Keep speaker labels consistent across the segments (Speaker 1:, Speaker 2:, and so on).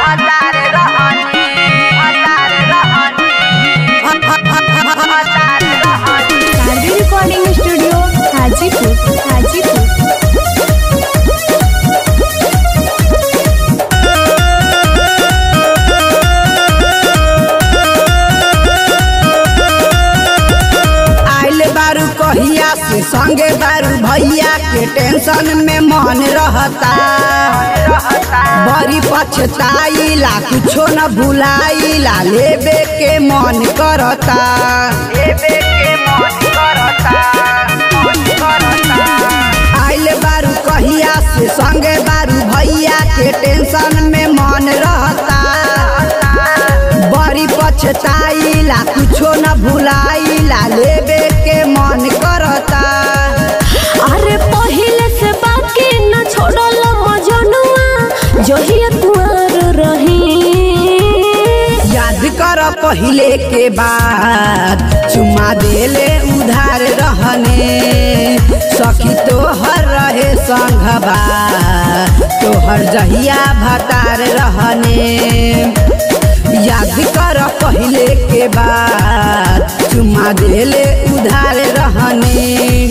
Speaker 1: भतार रहनी भतार रहनी भतार रहनी
Speaker 2: शारदी रिकॉर्डिंग स्टूडियो हाजीपुर हाजीपुर
Speaker 3: आइल बारू कहिया से संगे बारू भैया के टेंशन में मन रहता बड़ी पछताइला कुछो न भुलाइला लेबे के मन करता
Speaker 1: लेबे के मन करता मन करता
Speaker 3: आइल बारू कहिया से संगे बारू भैया के टेंशन में मन रहता बड़ी पछताइला कुछो न भुलाइला लेबे के मन करता
Speaker 2: अरे पहिले से बाकी न छोड़ल मजनुआ जहिया कुआर रही
Speaker 3: याद कर पहिले के बाद चुमा देले उधार रहने सखी तोहर रहे संघबा तोहर जहिया भतार रहने याद कर पहिले के बाद चुमा देले उधार रहने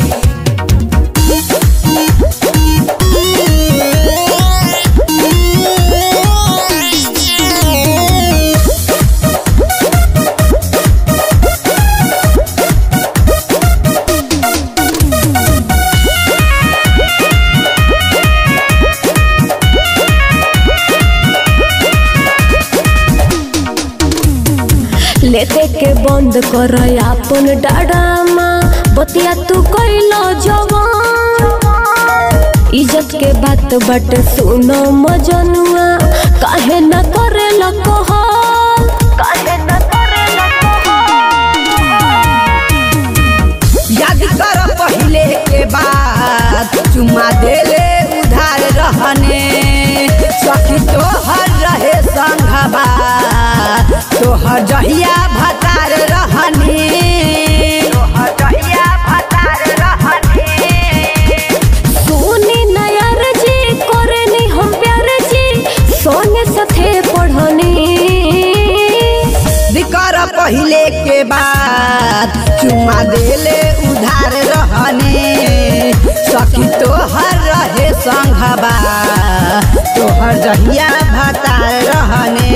Speaker 2: लेते के बंद कर अपन डाडामा बतिया तू कैलो जवान इज्जत के बात बट सुनो मजनुआ काहे न करे कहल काहे न करे
Speaker 3: याद कर पहिले के बाद चुमा देले उधार रहने सखी तोहर रहे संघबा तोहर जहिया भतार रहने
Speaker 1: जहिया भतार रहनी
Speaker 2: सुनी नयर जी करनी हम प्यार जी सोने साथे पढ़नी
Speaker 3: कर पहिले के बाद चुमा देले उधार रहने सखी तोहर रहे संघबा तोहर जहिया भतार रहने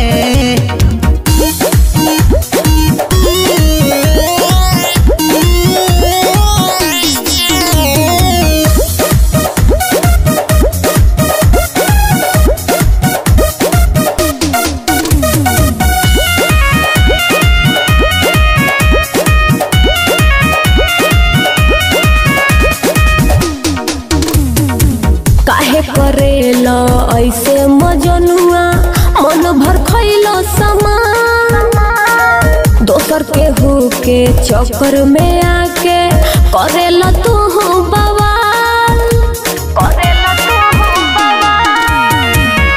Speaker 2: काहे करेला ऐसे मजनुआ मन भर खैलो सामान दोसर के हो के चक्कर में आके करेला तू बवाल करेला तू बवाल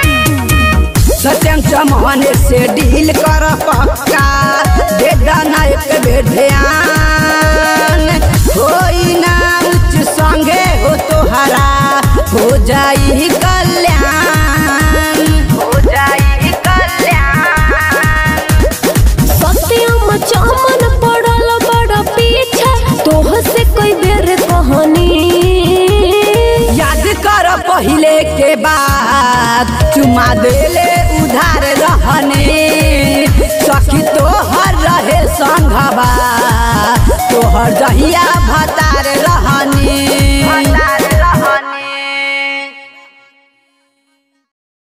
Speaker 3: सत्यम चमन से डील कर पक्का दे दाना एक बेर ध्यान होई ना उच्च संगे हो तोहरा हो जाई कल्याण
Speaker 1: हो जाई कल्याण
Speaker 2: सत्यम चमन पड़ल बड़ा पीछे तोह से कोई बेर कहानी
Speaker 3: याद कर पहिले के बाद चुमा देले उधार रहने सखी तोहर रहे संघबा तोहर जहिया